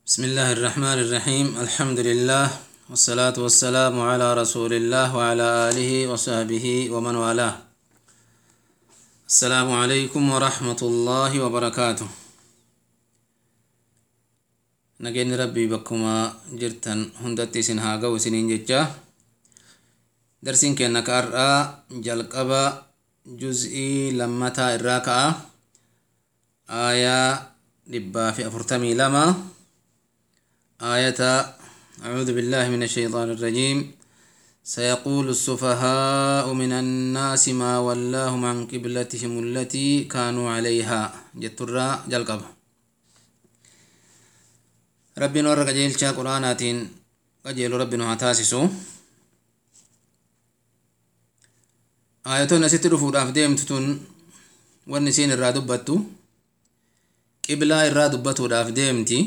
بسم الله الرحمن الرحيم الحمد لله والصلاة والسلام على رسول الله وعلى آله وصحبه ومن والاه السلام عليكم ورحمة الله وبركاته نجين ربي بكما جرتن هندتي سنها قو سنين ججا درسين كأنك أرى جلقبا جزئي لمتا الراكعة آية لبا في أفرتمي لما آية أعوذ بالله من الشيطان الرجيم سيقول السفهاء من الناس ما ولاهم عن قبلتهم التي كانوا عليها جترا جلقب ربنا ورق جيل قرآنات قجيل ربنا هتاسسو آياتون أستي رفود أفديمتتون والنسين الرادبتو قبلا الرادبتو أفديمتي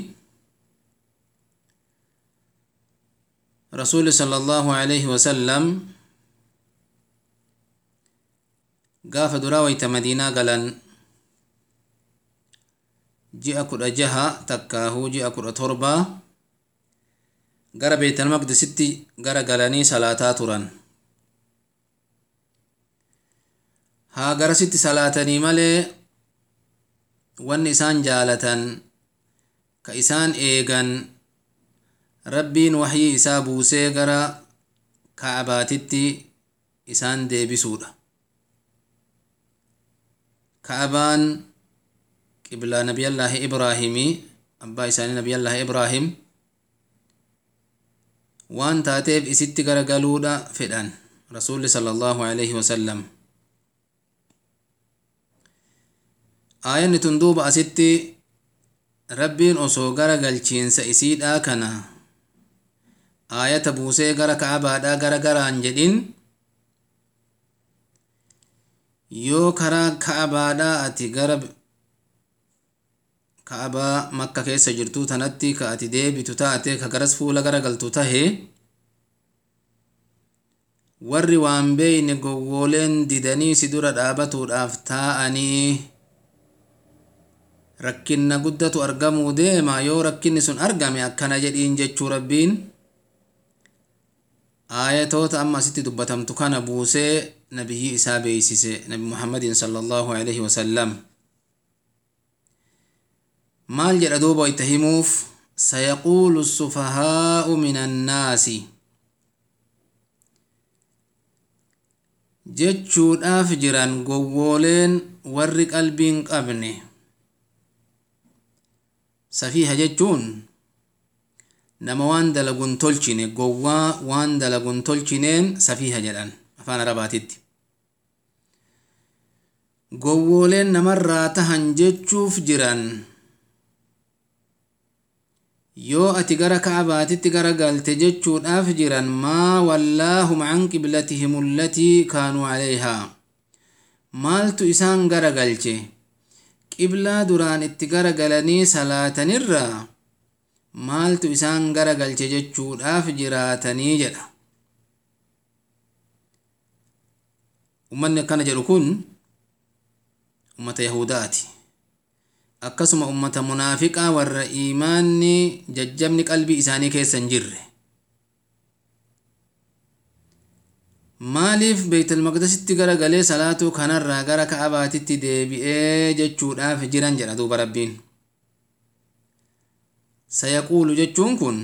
رسول صلى الله عليه وسلم قاف دراويت مدينة قلن جاء كرة جها تكاهو جاء كرة تربة قرى بيت المقدس ستي قرى قلني صلاة تران ها قرى ستي صلاة مالي والنسان جالة كإسان إيغان rabbiin waxyii isaa buusee gara ka'abaatitti isaan deebisuudha ka'abaan qiblaa nabiyallaahi ibraahimii abbaa isaanii nabiyallaahi ibraahim waan taateef isitti garagaluudha fedhan rasuulli sala allaahu alaihi wasallam aayanni tun duuba asitti rabbiin osoo gara galchiinsa isiidhaa kana aayata buusee gara ka'abaadhaa gara garaan jedhin yoo karaa ka'abaadhaa ati gara ka'abaa makka keessa jirtuu tanatti ka ati deebitu taate ka garas fuula gara galtu tahe warri waan beeyne gowwooleen didanii si dura dhaabatuudhaaf taa'anii rakkinna guddatu argamuu deema yoo rakkinni sun argame akkana jedhiin jechuu rabbiin aayatoota amma asitti dubbatamtu kana buusee nabiyyi isaa beeysise nabi muhammadin sala allahu alaihi wasallam maal jedha duuba itti himuuf sayaquulu السفهاء من الناس jechuudhaaf jiran gowwooleen warri qalbiin qabne safiiha jechuun nama waan dalaguun tolchine gowwaa waan dalaguun tolchineen safiiha jedhan afaan arabaatitti gowwooleen namarraa tahan jechuuf jiran yoo ati gara ka'abaatitti gara galte jechuudhaaf jiran maa wallaahum can qiblatihim allatii kaanuu calayhaa maaltu isaan gara galche qiblaa duraan itti gara galanii salaatanirraa maaltu isaan gara galche jechuudhaaf jiraatanii jedha ummanni akkana jedhu kun ummata yahudaati akkasuma ummata munaafiqaa warra iimaanni jajjabni qalbii isaanii keessa hin jirre maaliif beeytalmaqdasitti gara galee salaatuu kanarraa gara ka'abaatitti deebi'ee jechuudhaaf jiran jedha duuba rabbiin sayaquulu jechuun kun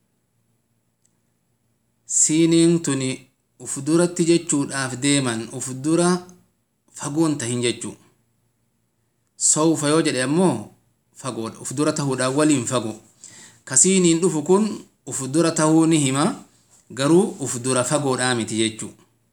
siiniin tuni uf duratti jechuudhaaf deeman uf dura fagoon tahin jechuu sawfa yoo jedhe ammoo fagoodha uf dura tahuudhaan waliin fago kasiiniin dhufu kun uf dura tahuu ni hima garuu uf dura fagoodhaa miti jechuu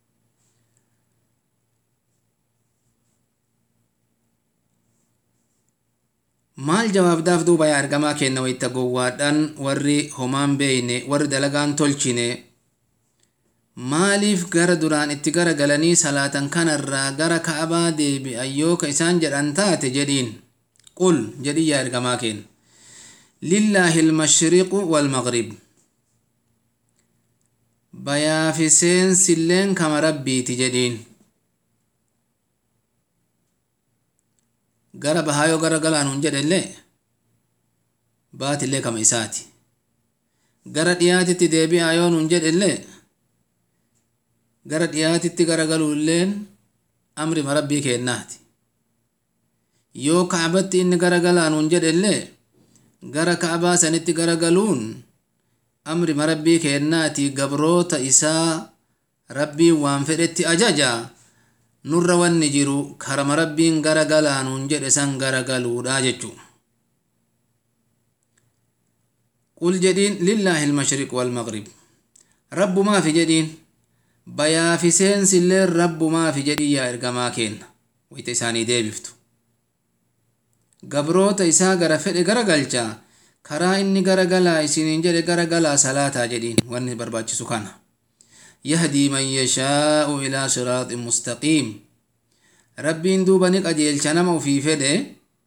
maal jawaabdaaf duuba yaa argamaa kenna wayta gowwaadhaan warri homaan beeyne warri dalagaan tolchine maaliif gara duraan itti gara galanii salaatan kanarraa gara ka'abaa deebi'an yoo ka isaan jedhan taate jedhiin qul jedhi yaa ergamaa kenna lillaahi ilmashriqu waalmaqrib bayaafi seensilleen kama rabbiiti jedhiin gara bahaa yoo gara galaan hun jedhe illee baatillee kama isaati gara dhiyaatitti deebi'aa yoo nun jedhellee gara dhiyaatitti garagaluulleen amrima rabbii kennaati yoo kacbatti inni garagalaa nun jedhellee gara kacbaa sanitti garagaluun amrima rabbii kennaati gabroota isaa rabbiin waan fedhetti ajaja nurra wanni jiru karama rabbiin garagalaa nun jedhe san garagaluudha jechuu قل جدين لله المشرق والمغرب رب ما في جدين بيا في سين سلين رب ما في جدي يا إرقما كين ويتساني دي بفتو قبروت إسا غرا فد غرا غلچا كرا إني غرا غلا إسينين جد غرا غلا صلاة جدين واني برباچ سكانا يهدي من يشاء إلى صراط مستقيم ربين دوبنك أجيل چنم في فده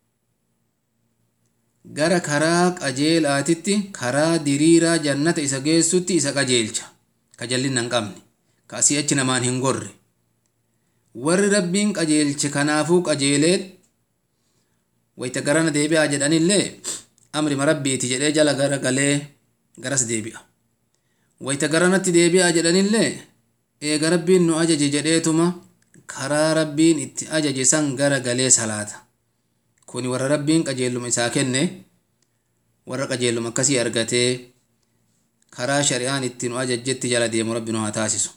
gara karaa qajeelaatitti karaa diriiraa jannata isa geessutti isa qajeelcha ka jallinna hin qabne ka asii achi namaan hin gorre warri rabbiin qajeelche kanaafuu qajeeleet wayta garana deebi'aa jedhanillee amrima rabbiiti jedhee jala gara galee garas deebi'a wayta garanatti deebi'aa jedhanillee eega rabbiin nu ajaje jedheetuma karaa rabbiin itti ajaje san gara galee salaata kuni warra rabbiin qajeelluma isaa kenne warra qajeelluma akkasii argatee karaa shari'aan itti nu ajajjetti jala deemu rabbi nu haa taasisu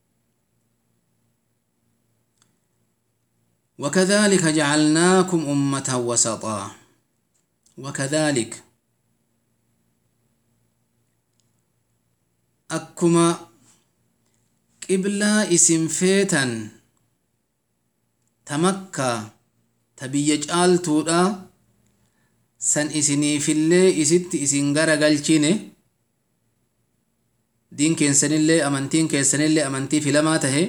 وكذلك جعلناكم أمة وسطا وكذلك أكما قبلا اسم فيتا تمكّى ta biyya caaltuudha san isiniifillee isitti isin gara galchine diin keessanillee amantiin keessanillee amantii filamaa tahe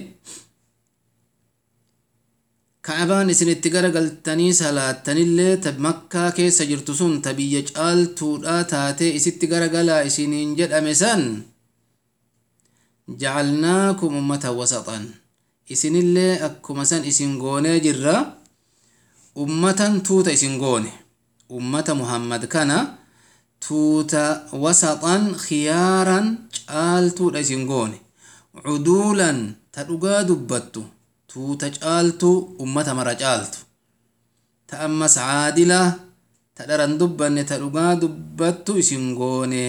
ka'abaan isinitti gara galtanii salaattanillee ta makkaa keessa jirtu sun ta biyya caaltuudha taatee isitti gara galaa isiniin jedhame san jacalnaakum ummatan wasaxan isinillee akkuma san isin goonee jirra ummatan tuuta isin goone ummata muhammad kana tuuta wasaxan khiyaaran caaltuudha isin goone cuduulan ta dhugaa dubbattu tuuta caaltu ummata mara caaltu ta ammas caadila ta dharan dubbanne ta dhugaa dubbattu isin goone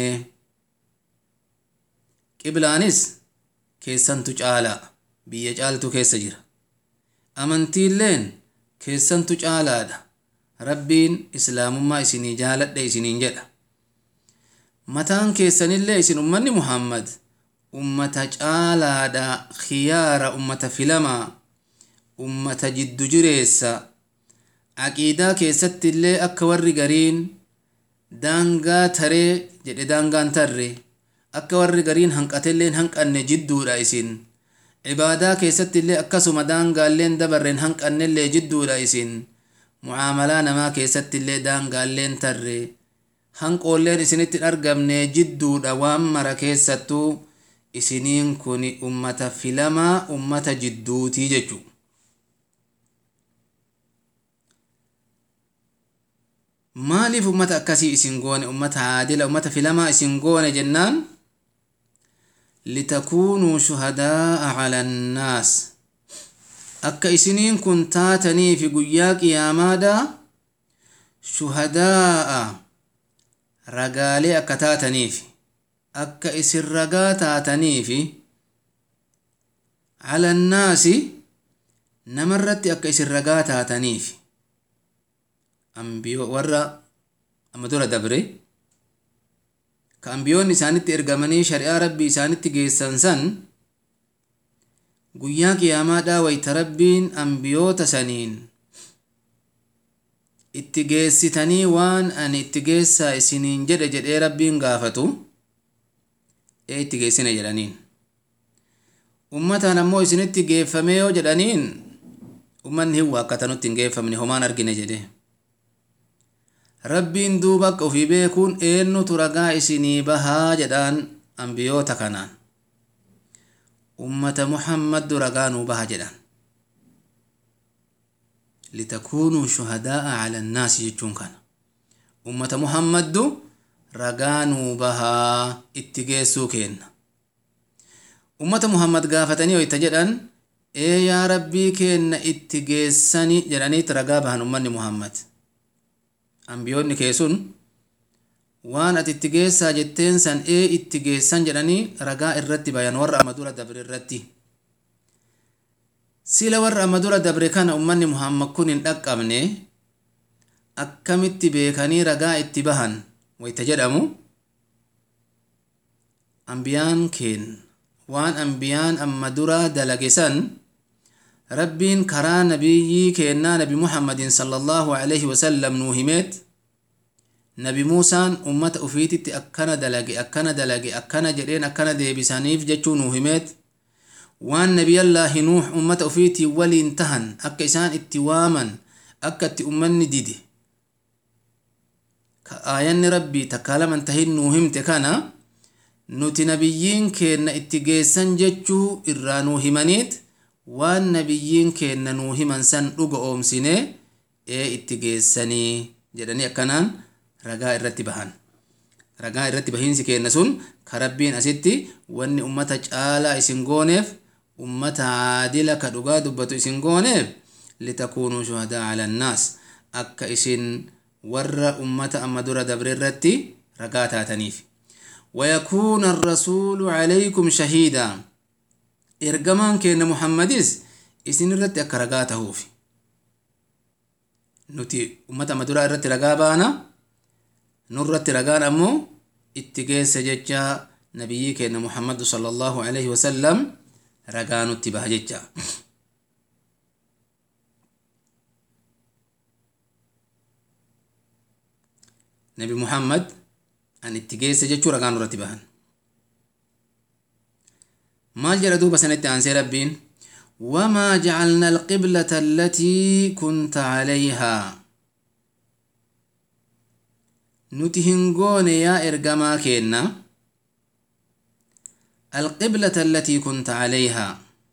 qiblaanis keessantu caala biyya caaltu keessa jira amantiilleen keessantu caalaadha rabbiin islaamummaa isinii jaaladhe isiniin jedha mataan keessanillee isin ummanni muhammad ummata caalaadha khiyaara ummata filamaa ummata jiddu jireessa aqiidaa keessattillee akka warri gariin daangaa taree jedhe daangaan tarre akka warri gariin hanqatelleen hanqanne jidduudha isin cibaadaa keessattillee akkasuma daangaalleen dabarreen hanqannellee jidduudha isin mucaamalaa namaa keessattillee daangaalleen tarre hanqoolleen isinitti argamne jidduudha waan mara keessattuu isiniin kun ummata filamaa ummata jidduutii jechuu maaliif ummata akkasii isin goone ummata aadila ummata filamaa isin goone jennaan litakuunuu shuhadaa'a cala annaas akka isiniin kun taataniifi guyyaa qiyaamaadha shuhadaa'a ragaalee akka taataniifi akka isin ragaa taataniifi cala annaasi namarratti akka isin ragaa taataniifi ambiyo warra amma dura dabre ka ambiyoonni isaanitti ergamanii shari'aa rabbii isaanitti geessan san guyyaa qiyaamaadhaa wayta rabbiin ambiyoota saniin itti geessitanii waan ani itti geessaa isiniin jedhe jedhee rabbiin gaafatu ee itti geessine jedhaniin ummataan ammoo isinitti geeffame yoo jedhaniin ummanni hin waakkatanutti hin geeffamne homaan argine jedhe rabbiin duuba akka ofii beekuun eennutu ragaa isinii bahaa jedhaan ambiyoota kanaan ummata muhammaddu ragaa nuu baha jedhan litakuunuu shuhadaa'a cala annaasi jechuun kana ummata muhammaddu ragaa nuu bahaa itti geessuu keenna ummata muhammad gaafatanii hoyta jedhan ee yaa rabbii keenna itti geessani jedhaniit ragaa bahan ummanni muhammad ambiyoonni kee sun waan ati itti geessaa jetteen san ee itti geessan jedhanii ragaa irratti bayan warra amma dura dabre irratti sila warra amma dura dabre kana ummanni muhammad kun hin dhaqqabne akkamitti beekanii ragaa itti bahan wayta jedhamu ambiyaan keen waan ambiyaan amma dura dalage san rabbiin karaa nabiyyii keennaa nabi muhammadin sallallahu alaihi wasallam nuu himeet nabi muusaan ummata ufiititti akkana dalage akkana dalage akkana jedheen akkana deebisaniif jechuu nuu himeet waan nabiyallaahi nuux ummata ufiitii waliin tahan akka isaan itti waaman akka itti ummanni dide ka aayanni rabbii takkaa laman tahin nuu himte kana nuti nabiyyiin keenna itti geessan jechuu irraa nuu himaniit waan nabiyyiin keenna nuu himan san dhuga oomsine ee itti geessanii jedhanii akkanaan ragaa irratti bahan ragaa irratti bahiinsi keenna sun ka rabbiin asitti wanni ummata caalaa isin gooneef ummata aadila ka dhugaa dubbatu isin gooneef litakuunuu shuhadaa ala annaas akka isin warra ummata amma dura dabre irratti ragaa taataniif ويكون الرسول عليكم شهيدا ergamaan keenna muhammadis isin irratti akka ragaa tahuufi nuti ummata amma duraa irratti ragaa baana nurratti ragaan ammoo itti geesse jecha nabiyyii keenna muhammadu sala allahu alaihi wasallam ragaa nutti baha jecha nabi muhammad an itti geesse jechuu ragaa nurratti bahan maal jedha duuba sanatti aansee rabbiin wamaa jacalna alqiblata allatii kunta calayhaa nuti hin goone yaa ergamaa keenna alqiblata allatii kunta calayhaa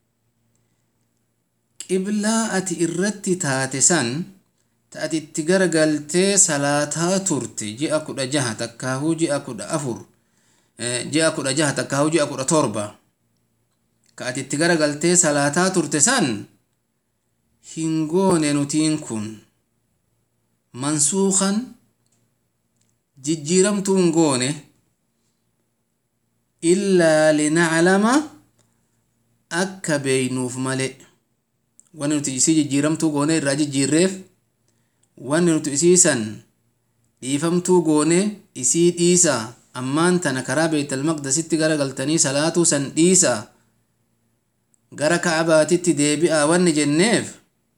qiblaa ati irratti taate san ta ati itti garagaltee salaataa turte ji'a kudha jaha takkaahuu ji'a kudha afur ji'a kudha jaha takkaahuu ji'a kudha torba ka ati itti garagaltee salaataa turte san hin goone nutiin kun mansuukan jijjiiramtuu hin goone illaa linaclama akka beeynuuf male wanni nuti isii jijjiiramtuu goone irraa jijjiirreef wanni nuti isii san dhiifamtuu goone isii dhiisa ammaan tana karaa beetalmaqdasitti garagaltanii salaatuu san dhiisa gara ka'abaatitti deebi'aa wanni jenneef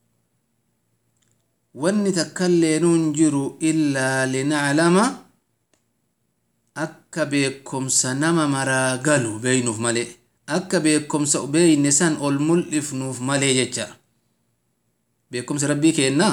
wanni takkailleenuun jiru illaa linaclama akka beekomsa nama maraa galu beeynuuf male akka beekomsa beeyne san ol mul'ifnuuf malee jecha beekumsa rabbii keennaa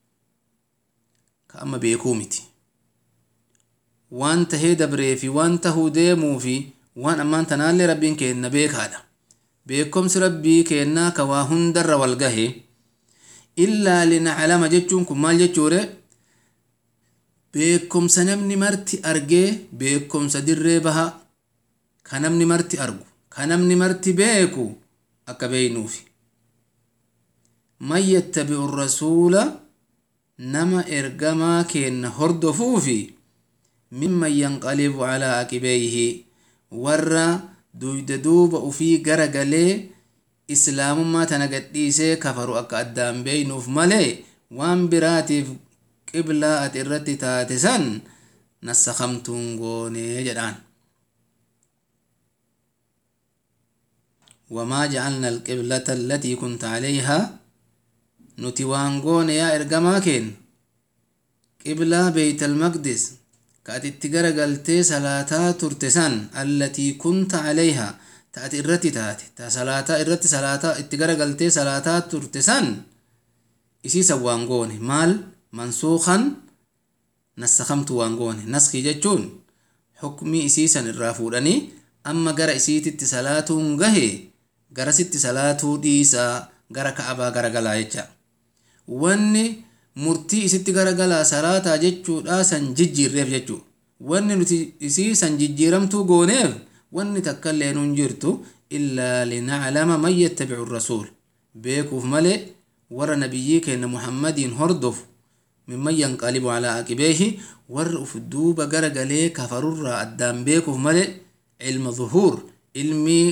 ka amma beekuu miti waan tahee dabree fi waan tahuu deemuu fi waan ammaan tanaallee rabbiin keenna beekaadha beekumsi rabbii keennaa ka waa hundarra wal gahe illaa linaclama jechuun kun maal jechuure beekumsa namni marti argee beekumsa dirree baha ka namni marti argu ka namni marti beeku akka beeynuufi man yattabi'u rasuula nama ergamaa keenna hordofuufi mimman yanqalibu calaa aqibeeyhi warra duyda duuba ufii gara galee islaamummaa tana gadhiisee kafaru akka addaan beeynuuf malee waan biraatiif qiblaa ati irratti taate san nassakamtuun goonee jedhaan وما جعلنا القبلة التي كنت عليها نتي وانغون يا إرقما كين قبلة بيت المقدس كأتي تقرى قلتي صلاة ترتسان التي كنت عليها تأتي الرتي تاتي تا صلاة الرتي صلاة اتقرى قلتي صلاة ترتسان إسي سوانغوني مال منسوخا نسخمت وانغوني نسخي جتشون حكمي إسيسا الرافوداني أما قرى إسيتي صلاة غهي garasitti salaatuu dhiisaa gara ka'abaa garagalaa jecha wanni murtii isitti garagalaa salaataa jechuudha san jijjiirreef jechuu wanni nuti isii san jijjiiramtuu gooneef wanni takka illee nun jirtu illaa linaclama man yattabicu rasuul beekuuf malee warra nabiyyii keenya muhammadiin hordofu mimman yanqalibu calaa aqibeehi warra uf duuba gara galee kafarurraa addaan beekuuf malee ilma zuhuur ilmii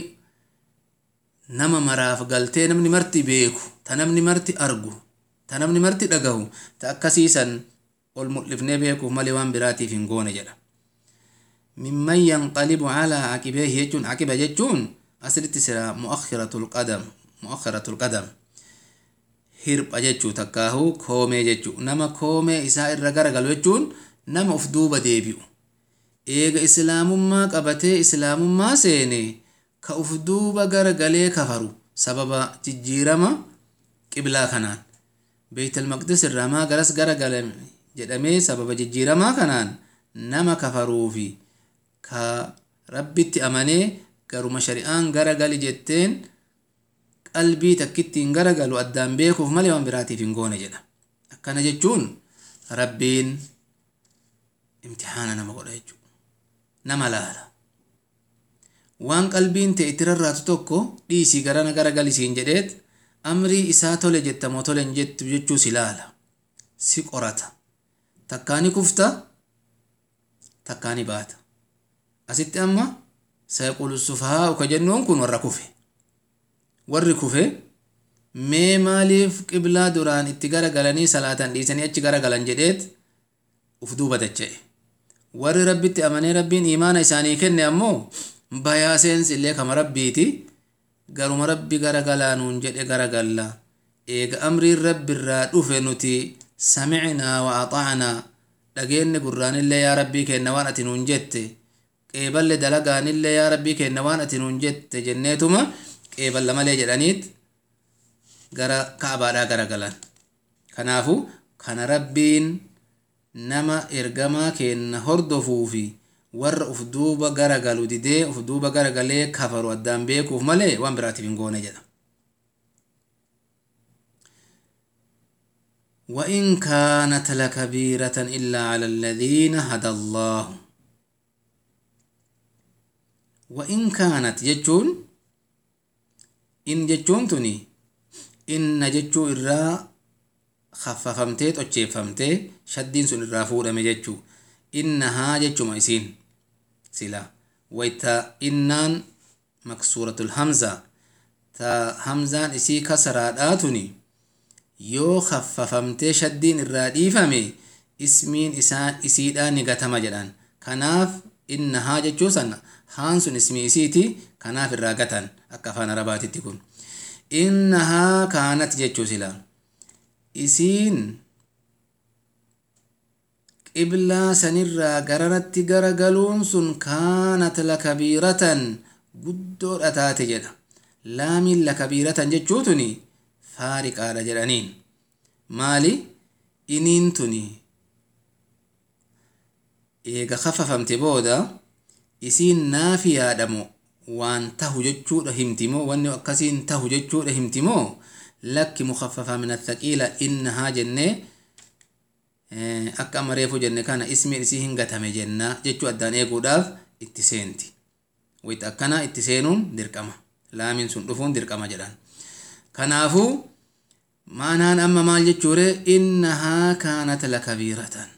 nama maraaf galtee namni marti beeku ta namni marti argu ta namni marti dhagahu ta akkasiisan ol mul'ifnee beekuuf malee waan biraatiif hin goone jedha mimman yanqalibu calaa aqibeehi jechuun aqiba jechuun asirratti sira muakhiratul qadam muakhiratul qadam hirpha jechuu takkaahu koomee jechuu nama koomee isaa irra garagalu jechuun nama uf duuba deebi'u eega islaamummaa qabatee islaamummaa seene ka uf duuba garagalee kafaru sababa jijjiirama qiblaa kanaan beeytal maqdis irraa maa garas garagalame jedhamee sababa jijjiiramaa kanaan nama kafaruufi ka rabbitti amanee garuma shari'aan garagali jetteen qalbii takkittiin garagalu addaan beekuuf malee waan biraatiif hin goone jedha akkana jechuun rabbiin imtixaana nama godha jechuudha nama laala waan qalbiin ta'e itti rarraatu tokko dhiisii garana garagalisiin jedheet amrii isaa tole jettamoo tole hin jettu jechuu si laala si qorata takkaani kufta takkaani baata asitti amma sayqulu sufahaa uka jennuun kun warra kufe warri kufe mee maaliif qiblaa duraan itti garagalanii salaatan dhiisanii achi garagalan jedheet uf duuba dacha'e warri rabbitti amanee rabbiin imaana isaanii kenne ammoo bayaa seensi illee kama rabbiiti garuma rabbi garagalaanuun jedhe garagalla eega amriin rabbirraa dhufe nuti samicnaa wa axaanaa dhageenne gurraanillee yaa rabbii kenna waan ati nuun jette qeeballe dalagaanillee yaa rabbii kenna waan ati nuun jette jenneetuma qeeballa malee jedhaniit gara ka'abaadhaa garagalan kanaafu kana rabbiin nama ergamaa kenna hordofuu fi warra uf duuba garagalu didee uf duuba garagalee kafaru addaan beekuuf malee waan biraatiif hin goone jedha وإن كانت لكبيرة إلا على الذين هدى الله وإن كانت جتون إن جتون تني إن جتو إرّا خففمتee xocheeffamtee shaddiin sun irraa fuudhame jechuu innahaa jechuma isiin sila wayta innaan maksuuratul hamza ta hamzaan isii kasaraadhaa tuni yoo khaffafamtee shaddiin irraa dhiifame ismiin isaa isiidhaa ni gatama jedhan kanaaf innahaa jechuu sana haan sun ismii isiiti kanaaf irraa gatan akka afaan arabaatitti kun innahaa kaanat jechuu sila isiin qiblaa sanirraa gararatti garagaluun sun kaanat lakabiiratan guddoodha taate jedha laamiin lakabiiratan jechuu tuni faariqaadha jedhaniin maali iniin tuni eega khaffafamte booda isiin naafiyaadhamo waan tahu jechuudha himtimoo wanni akkasiin tahu jechuudha himtimoo lakki mukaffafa min athaqiila innahaa jennee akka amma reefu jenne kana ismiin isii hin gatame jenna jechuu addaan eeguudhaaf itti seenti wayita akkana itti seenuun dirqama laamiin sun dhufuun dirqama jedhan kanaafuu maanaan amma maal jechuure innahaa kaanat lakabiiratan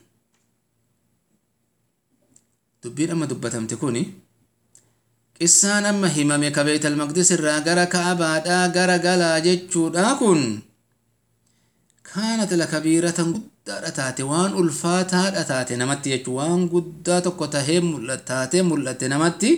dubbiin amma dubbatamte kuni qissaan amma himame ka beeytal maqdis irraa gara ka'abaadhaa gara galaa jechuudha kun kaanat lakabiiratan guddaadha taate waan ulfaataadha taate namatti jechuu waan guddaa tokko tahee taatee mul'atte namatti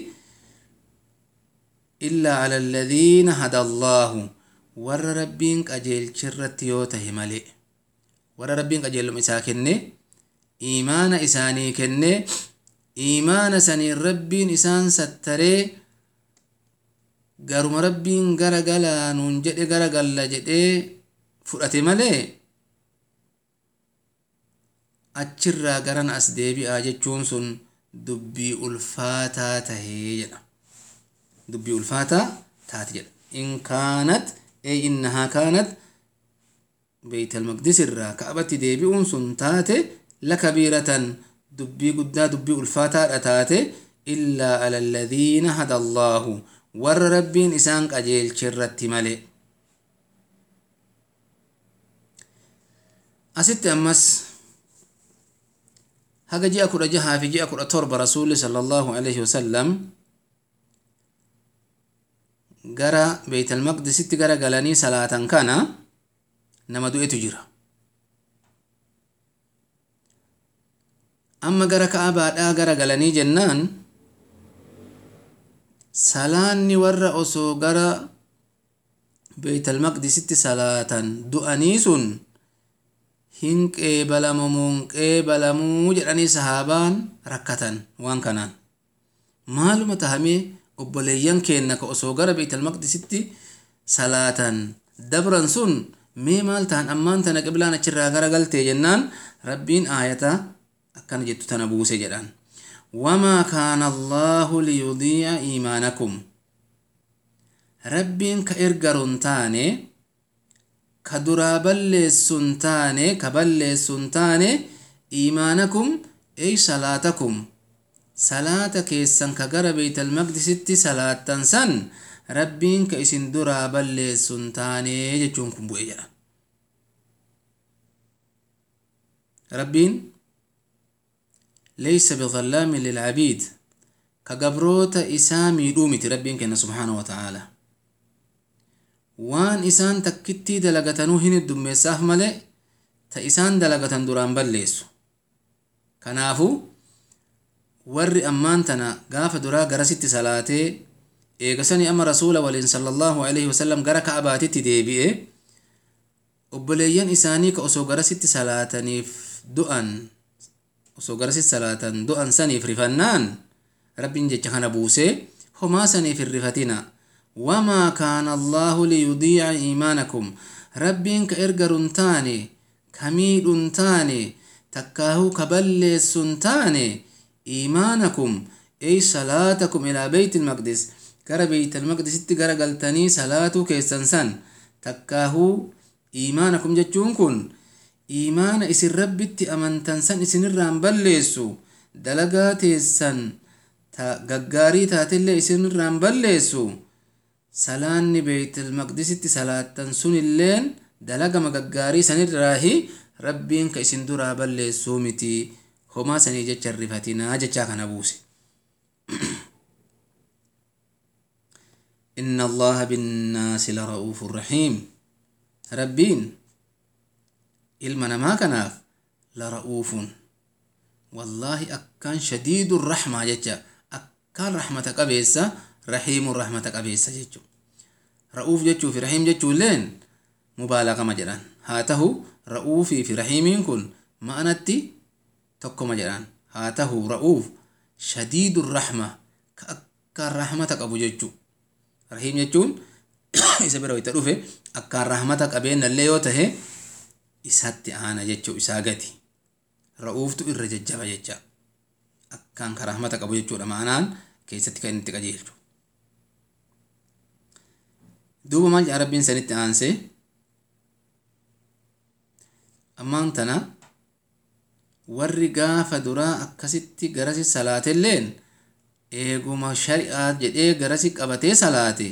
illaa ala alladhiina hada allaahu warra rabbiin qajeelchirratti yoo tahe malee warra rabbiin qajeeluma isaa kenne iimaana isaanii kenne iimaana saniin rabbiin isaan sattaree garuma rabbiin gara galaa nuun jedhe gara galla jedhee fudhate malee achirraa garan as deebi'aa jechuun sun dubbii ulfaataa tahee jedha dubbii ulfaataa taate jedha in kaanat ee innahaa kaanat beeytal maqdis irraa ka'abatti deebi'uun sun taate lakabiiratan dubbii guddaa dubbii ulfaataadha taate illaa ala alladhiina hada allaahu warra rabbiin isaan qajeelche irratti male asitti ammas haga ji'a kudha jahaa fi ji'a kudha torba rasuulli sala allaahu alaihi wasallam gara beeytalmaqdisitti gara galanii salaatan kana nama du'etu jira amma gara ka'abaadhaa gara galanii jennaan salaanni warra osoo gara beeytalmaqdisitti salaatan du'anii sun hin qeebalamuun qeebalamuu jedhanii sahaabaan rakkatan waan kanaan maaluma tahamee obboleeyyan keenna ka osoo gara beeytalmaqdisitti salaatan dabran sun mee maal tahan ammaan tana qiblaan achirraa gara galtee jennaan rabbiin aayata akkana jettu tana buuse jedhan wamaa kaana allaahu liyudiica iimaanakum rabbiin ka ergaruun taane ka duraa balleessun taane ka balleessun taane iimaanakum ey salaatakum salaata keessan ka gara beeytalmaqdisitti salaattan san rabbiin ka isin duraa balleessun taane jechuun kun bu'e jedha rabbiin leysa bidallaamin lilcabiid ka gabroota isaa miidhuu miti rabbiin kenna subxaanahu wa ta'aalaa waan isaan takkittii dalagatanuu hin heddummeessaaf male ta isaan dalagatan duraan balleessu kanaafu warri ammaan tana gaafa duraa garasitti salaatee eegasanii amma rasuula waliin sallallahu alaihi wasallam gara ka'abaatitti deebi'e obboleeyyan isaanii ka osoo garasitti salaataniif du'an osoo garasitti salaatan du'an saniif rifannaan rabbiin jecha kana buusee homaa saniif hin rifatina wamaa kaana allaahu liyudiica iimaanakum rabbiin ka ergarun taane ka miidhun taane takkaahuu ka balleessun taane iimaanakum ey salaatakum ilaa beyt ilmaqdis gara beyt ilmaqdisitti gara galtanii salaatuu keessan san takkaahuu iimaanakum jechuun kun iimaana isin rabbitti amantan san isinirraan balleessu dalagaa teessan ta gaggaarii taatellee isinirraan balleessu salaanni beeytilmaqdisitti salaattan sunilleen dalagama gaggaarii sanirraahi rabbiin ka isin duraa balleessuu miti homaa sanii jecha rifatinaa jechaa kana buuse إن الله بالناس لرؤوف رحيم ربين ilma namaa kanaaf lara'uufun wallaahi akkaan shadiidu rahmaa jecha akkaan rahmata qabeessa rahiimun rahmata qabeessa jechu ra'uuf jechuu fi rahiim jechuulleen mubaalaqama jedhan haa tahu ra'uufii fi rahiimiin kun ma'anatti tokkoma jedhan haa tahu ra'uuf shadiidu rahma ka akkaan rahmata qabu jechu rahiim jechuun isa bira wayta dhufe akkaan rahmata qabeennallee yoo tahe isatti aana jechuu isaa gati ra'uuftu irra jajjaba jecha akkaan ka rahmata qabu jechuudha ma'anaan keessatti kan itti qajeelchu duuba maal jedha rabbiin sanitti aanse ammaan tana warri gaafa duraa akkasitti garasi salaateilleen eeguma shari'aa jedhee garasi qabatee salaate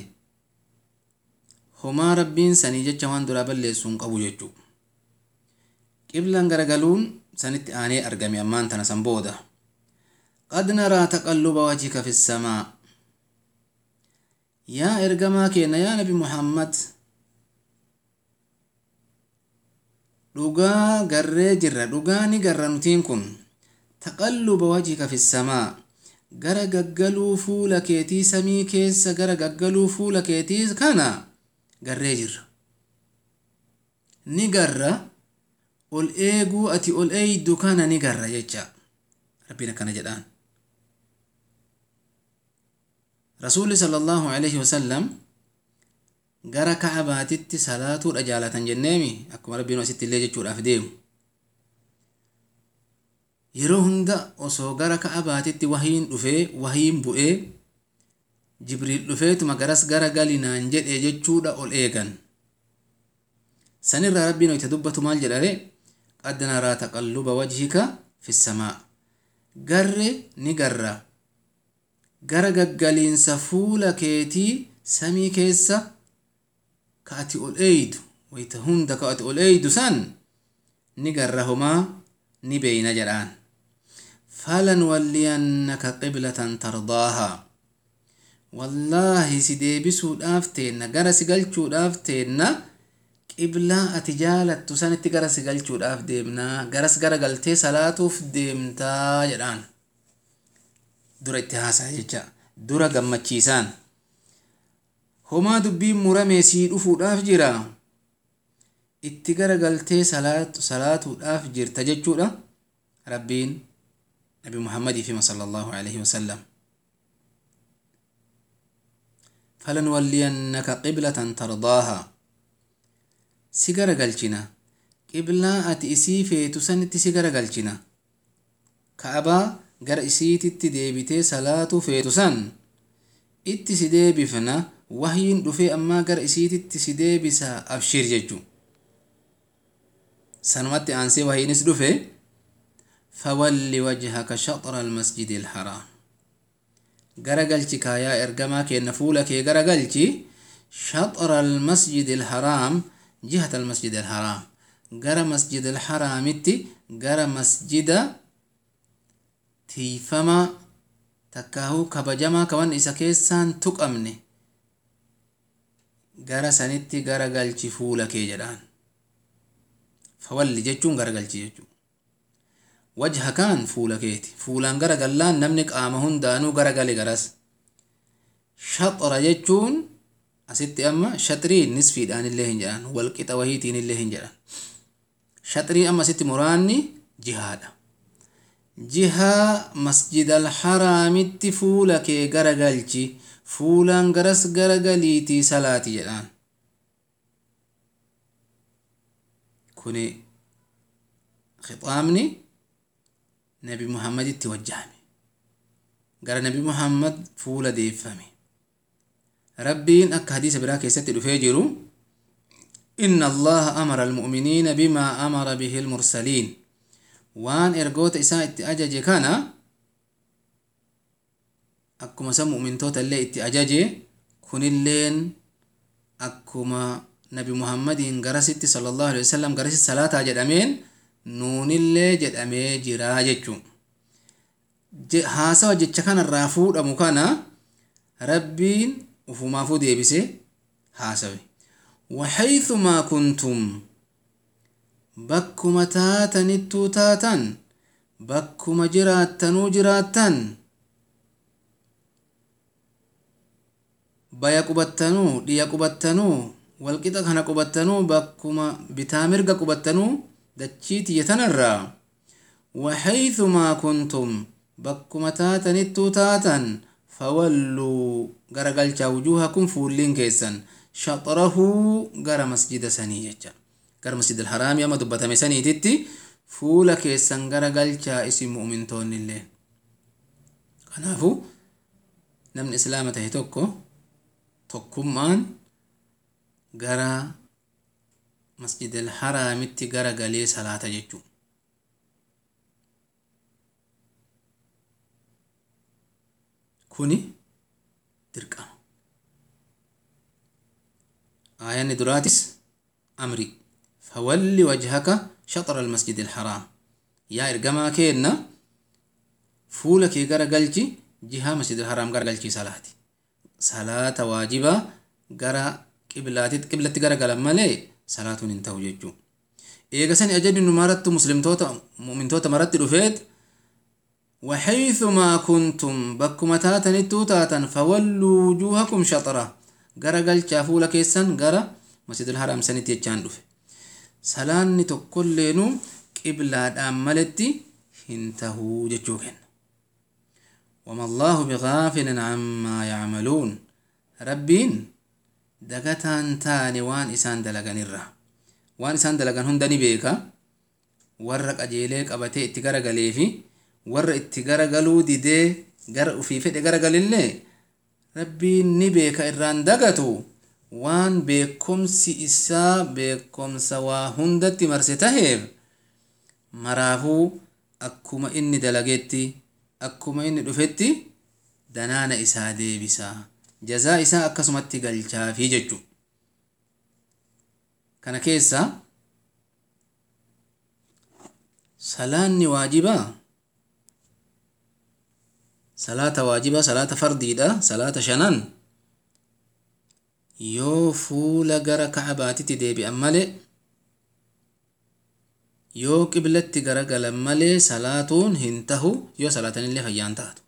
homaa rabbiin sanii jecha waan duraa balleessuun qabu jechuu qiblan garagaluun sanitti aanee argame ammaan tana san booda qad naraa taqalluba wajhika fi samaa yaa ergamaa keenna yaa nabi muhammad dhugaa garree jirra dhugaa ni garra nutiin kun taqalluba wajhika fi samaa gara gaggaluu fuula keetii samii keessa gara gaggaluu fuula keetii kana garree jirra ni garra ol eeguu ati ol eeydu kana ni garra jecha rabbiin akkana jedhaan rasuulli sala allahu alaihi wasallam gara ka'abaatitti salaatuudha jaalatan jenneemi akkuma rabbiin asitti illee jechuudhaaf deemu yeroo hunda osoo gara ka'abaatitti wahiin dhufee wahiin bu'ee jibriil dhufeetuma garas gara galinaan jedhe jechuudha ol eegan sanirraa rabbiin hoyte dubbatu maal jedhare qad naraa taqalluba wajhika fi samaa garre ni garra gara gaggaliinsa fuula keetii samii keessa ka ati ol eeydu wayta hunda ka ati ol eeydu san ni garra homaa ni beeyna jedhaan falanwalliyannaka qiblatan tardaaha wallaahi si deebisuudhaaf teenna gara si galchuudhaaf teenna qiblaa ati jaalattu sanitti gara si galchuudhaaf deemnaa garas gara galtee salaatuuf deemtaa jedhaan dura itti haasaa jecha dura gammachiisaan homaa dubbiin muramee sii dhufuudhaaf jira itti gara galtee salaatuudhaaf jirta jechuudha rabbiin nabi muhammadii fima sala allahu alaihi wasallam falanwalliyannaka qiblatan tardaaha si gara galchina qiblaa ati isii feetu sanitti si gara galchina ka'abaa gara isiititti deebitee salaatu feetu san itti si deebifna wahyiin dhufee ammaa gara isiititti si deebisa abshir jechuu sanumatti aansee wahyiinis dhufe fawalli wajhaka shaxra almasjidi alharaam gara galchi kaayaa ergamaa keenna fuula kee gara galchi shaxra almasjidi alharaam jihata almasjidi alharaam gara masjid alharaamitti gara masjida tiifamaa takkaahuu kabajamaa kawan isa keessaan tuqamne gara sanitti gara galchi fuula kee jedhaan fawalli jechuun gara galchi jechuu wajha kaan fuula keeti fuulaan gara gallaan namni qaama hundaanuu gara gale garas shaxra jechuun asitti amma shaxriin nisfiidhaan illee hin jedhan walqixa wahiitiin illee hin jedhan shaxrii amma asitti muraanni jihaadha jihaa masjid alharaamitti fuula kee gara galchi fuulaan garas gara galiitii salaati jedhaan kuni khixaamni nabi muhammaditti wajjahame gara nabi muhammad fuula deeffame rabbiin akka hadiisa biraa keessatti dhufee jiru inna allaha amara almu'miniina bimaa amara bihi almursaliin waan ergoota isaa itti ajaje kana akkuma san mu'mintoota illee itti ajaje kunilleen akkuma nabi muhammadiin garasitti sallallahu alaihi wasallam garasitti salaataa jedhameen nuunillee jedhamee jiraa jechuun haasawa jecha kanarraa fuudhamu kana rabbiin ufumaafuu deebise haasawe waxaythumaa kuntum bakkuma taatanittuu taatan bakkuma jiraattanuu jiraattan baya qubattanuu dhiya qubattanuu walqixa kana qubattanuu bakkuma bitaa mirga qubattanuu dachii tiyya tanarraa waxaythumaa kuntum bakkuma taatanittuu taatan fawalluu gara galchaa wujuuhakum fuulliin keessan shaxrahuu gara masjida sanii jecha gara masjid alharaamii amma dubbatame saniititti fuula keessan gara galchaa isin mu'mintoonni illee kanaafu namni islaama tahe tokko tokkummaan gara masjid alharaamitti gara galee salaata jechuu kuni dirqama aayanni duraatis amri fawalli wajhaka shaxra almasjid alharaam yaa ergamaa keenna fuula kee gara galchi jihaa masjid alharaam gara galchii salaati salaata waajibaa gara qiblaatitti qiblatti gara galan malee salaatuun hin ta'u jechuu eega sani ajajni numarattu muslimtoota mu'mintoota maratti dhufeet وحيثما كنتم بكما تاتن تاتا فولوا وجوهكم شطرة غرا قال شافوا لك يسن غرا مسجد الحرام سنتي يجان دفه سلاني تقلينو قبلة أمالتي هنتهو جتشوكن وما الله بغافل عما يعملون ربين دقتان تاني وان إسان دلغن الرا وان إسان دلغن هندني بيكا ورق أجيليك أبتي اتقار غليفي warra itti garagaluu didee gara ufii fedhe garagalillee rabbiin ni beeka irraan dagatu waan beekomsi isaa beekomsa waa hundatti marse taheef maraafuu akkuma inni dalagetti akkuma inni dhufetti danaana isaa deebisaa jazaa isaa akkasumatti galchaafii jechuu kana keessa salaanni waajibaa salaata waajibaa salaata fardiidha salaata shanan yoo fuula gara ka'abaatitti deebi'an malee yoo qiblatti garagalan malee salaatuun hin tahu yoo salaatanillee fayyaan taatu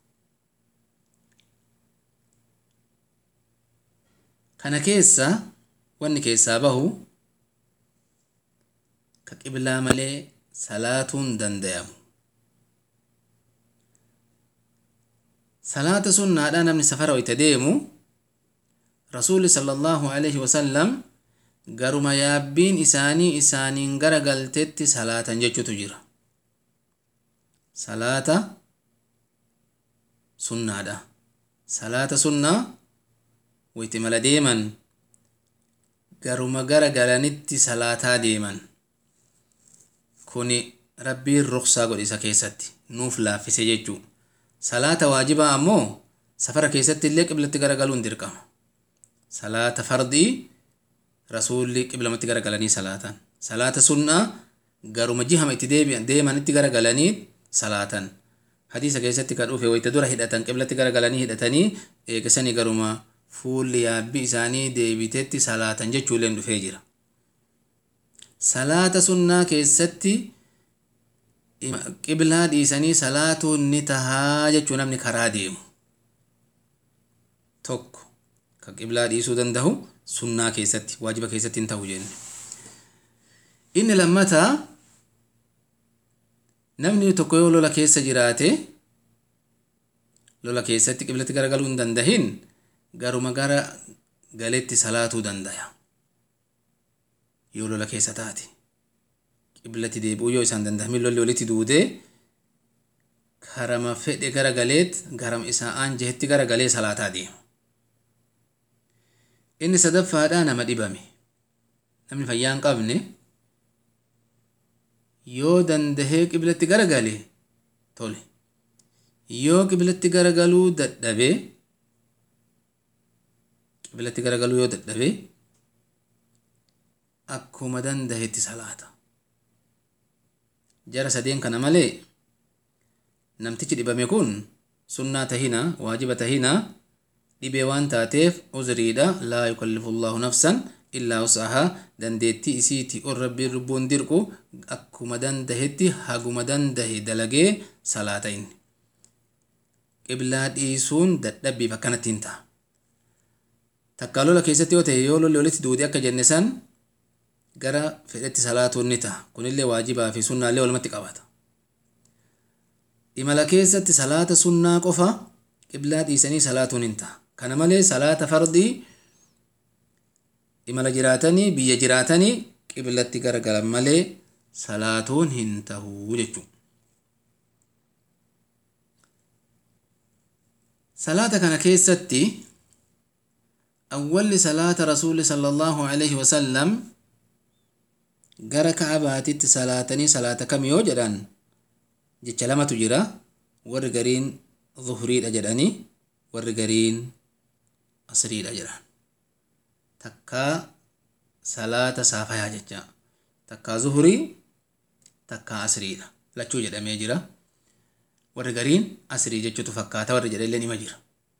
kana keessa wanni keessaa bahu ka qiblaa malee salaatuun dandayamu salaata sunnaadha namni safara wayta deemu rasuuli sallallahu alaihi wasallam garuma yaabbiin isaanii isaaniin gara galtetti salaatan jechutu jira salaata sunnaadha salaata sunnaa wayti mala deeman garuma gara galanitti salaataa deeman kuni rabbiin ruksaa godhe isa keessatti nuuf laaffise jechuu salaata waajibaa ammoo safara keessatti illee qiblatti garagaluun dirqama salaata fardii rasuulli qiblamatti garagalanii salaatan salaata sunnaa garuma jihama itti deemanitti garagalanii salaatan hadiisa keessatti kan dhufe wayta dura hidhatan qiblatti garagalanii hidhatanii eegisanii garuma fuulli yaabbii isaanii deebitetti salaatan jechuulleen dhufee jira salaata sunnaa keessatti qiblaa dhiisanii salaatuun ni tahaa jechuu namni karaa deemu tokko ka qiblaa dhiisuu danda'u sunnaa keessatti waajiba keessatti hin ta'u jenne inni lammataa namni tokko yoo lola keessa jiraate lola keessatti qiblatti garagaluu hin dandahin garuma gara galetti salaatuu dandaya yoo lola keessa taate qiblatti deebi'uu yoo isaan dandahamin lolli walitti duudee karama fedhe gara galeet garama isaa aan jehetti gara galee salaataa deema inni sadaffaadhaa nama dhibame namni fayyaa hin qabne yoo dandahee qiblatti garagale tole yoo qiblatti garagaluu dadhabe qiblatti garagaluu yoo dadhabe akkuma dandahetti salaata jara sadeen kana malee namtichi dhibame kun sunnaa tahina waajiba tahina dhibee waan taateef uzriidha laa yukallifu llaahu nafsan illaa wusahaa dandeettii isiiti ol rabbiin lubbuun dirqu akkuma dandahetti haguma dandahe dalagee salaata inni qiblaa dhiisuun dadhabbiif akkanatti hin ta'a takkaa lola keessatti yoo ta'e yoo lolli walitti duude akka jenne san gara fedhetti salaatuun ni ta'a kunillee waajibaa fi sunnaallee walumatti qabata imala keessatti salaata sunnaa qofa qiblaa dhiisanii salaatuun hin ta'a kana malee salaata fardii imala jiraatanii biyya jiraatanii qiblatti garagalan malee salaatuun hin tahuu jechuu salaata kana keessatti awwalli salaata rasuuli sallallahu alaihi wasallam gara ka'abaatitti salaatanii salaata kam yoo jedhan jecha lamatu jira warri gariin zuhriidha jedhanii warri gariin asriidha jedhan takkaa salaata saafayaa jecha takkaa zuhurii takkaa asriidha lachuu jedhamee jira warri gariin asrii jechuutu fakkaata warri jedhe illee nima jira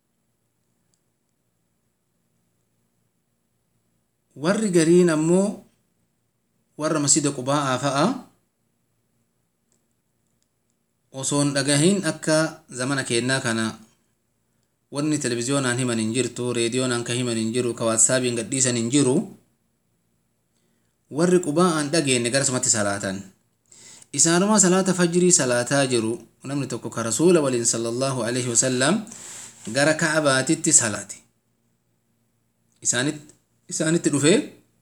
warri gariin ammoo warra masjida qubaa'aa fa'a osoon dhagahin akka zamana keennaa kana wanni televizyoonaan himan hin jirtu reediyoonaan ka himan hin jiru ka waatsaabiin gadhiisan hin jiru warri qubaa'aan dhageenne garasumatti salaatan isaanuma salaata fajrii salaataa jiru namni tokko ka rasuula waliin sallallahu alaihi wasallam gara ka'abaatitti salaate isaanitti dhufee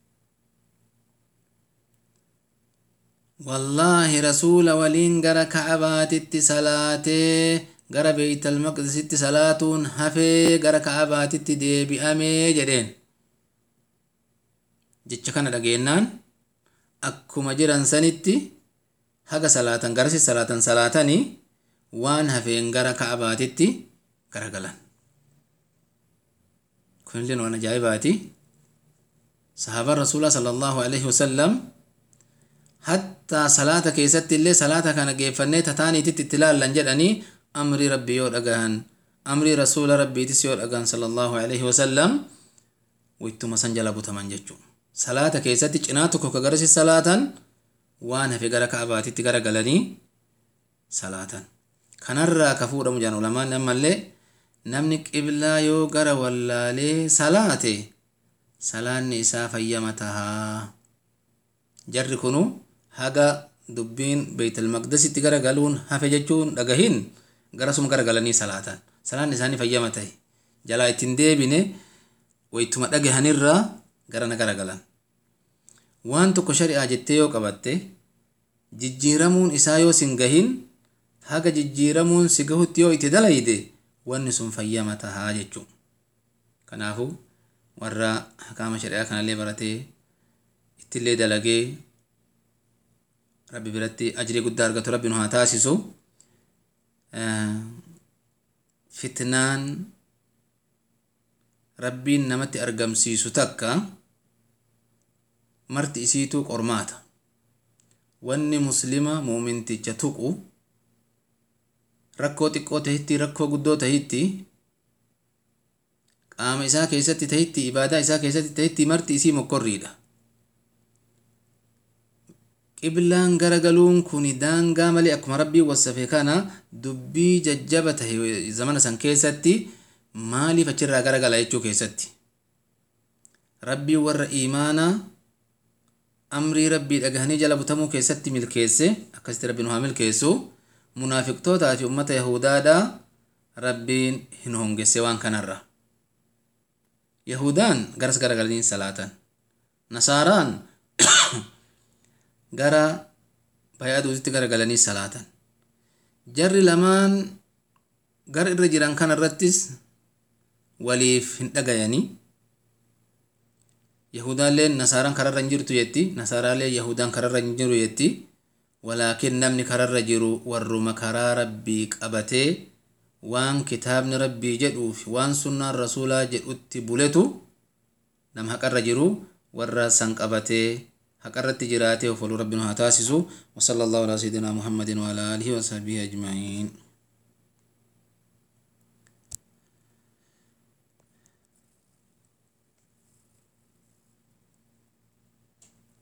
wallaahi rasuula waliin gara ka'abaatitti salaatee gara beeytal maqdisitti salaatuun hafee gara ka'abaatitti deebi'amee jedheen jecha kana dhageennaan akkuma jiran sanitti haga salaatan garasi salaatan salaatanii waan hafeen gara ka'abaatitti garagalan kunillee waan ajaa'ibaati sahaabaan rasuulaa sala allahu alaihi wasallam hattaa salaata keessatti illee salaata kana geeffannee tataaniititti itti laallan jedhanii amrii rabbii yoo dhagahan amrii rasuula rabbiitis yoo dhagahan sala allahu alaihi wasallam wittuma san jala butaman jechuu salaata keessatti cinaa tokko ka garasi salaatan waan hafe gara ka'abaatitti gara galanii salaatan kanarraa ka fuudhamu jedhan ulamaan ammallee namni qiblaa yoo gara wallaalee salaate salaanni isaa fayyama tahaa jarri kunu haga dubbiin beeytalmaqdasitti gara galuun hafe jechuun dhagahin garasuma gara galanii salaatan salaanni isaanii fayyama tahe jalaa ittiin deebine waytuma dhagahanirraa garana gara galan waan tokko shari'aa jettee yoo qabatte jijjiiramuun isaa yoo sin gahin haga jijjiiramuun si gahutti yoo itti dalayde wanni sun fayyama tahaa jechuu kanaafu warra hakaama shari'aa kanallee baratee ittillee dalagee rabbi biratti ajrii guddaa argatu rabbi nu haa taasisu fitnaan rabbiin namatti argamsiisu takka marti isiituu qormaata wanni muslima muuminticha tuqu rakkoo xiqqoo tahitti rakkoo guddoo tahitti qaama isaa keessatti tahitti ibaadaa isaa keessatti tahitti marti isii mokkorriidha qiblaan garagaluun kun daangaa malee akkuma rabbii wasafe kana dubbii jajjaba tahe zamana san keessatti maaliif achirraa garagala jechuu keessatti rabbii warra iimaanaa amrii rabbii dhagahanii jala butamuu keessatti milkeesse akkasitti rabbiin haa milkeessu munaafiqtootaa fi ummata yahudaadha rabbiin hin hongesse waan kanarra yahudaan garas garagalanii salaatan nasaaraan gara bayaatuutitti garagalanii salaatan jarri lamaan gara irra jiran kana irrattis waliif hin dhagayanii yahudaalleen nasaaraan kararra hin jirtu jetti nasaaraallee yahudaan kararra hin jiru jetti walaakin namni kararra jiru warruma karaa rabbii qabatee waan kitaabni rabbii jedhuuf waan sunnaan rasuulaa jedhutti buletu nama haqarra jiru warra san qabatee haqarratti jiraatee of waluu rabbi nu haa taasisu wasala allahu alaa sayidina muhammadin waala alihi wasahbihi ajma'iin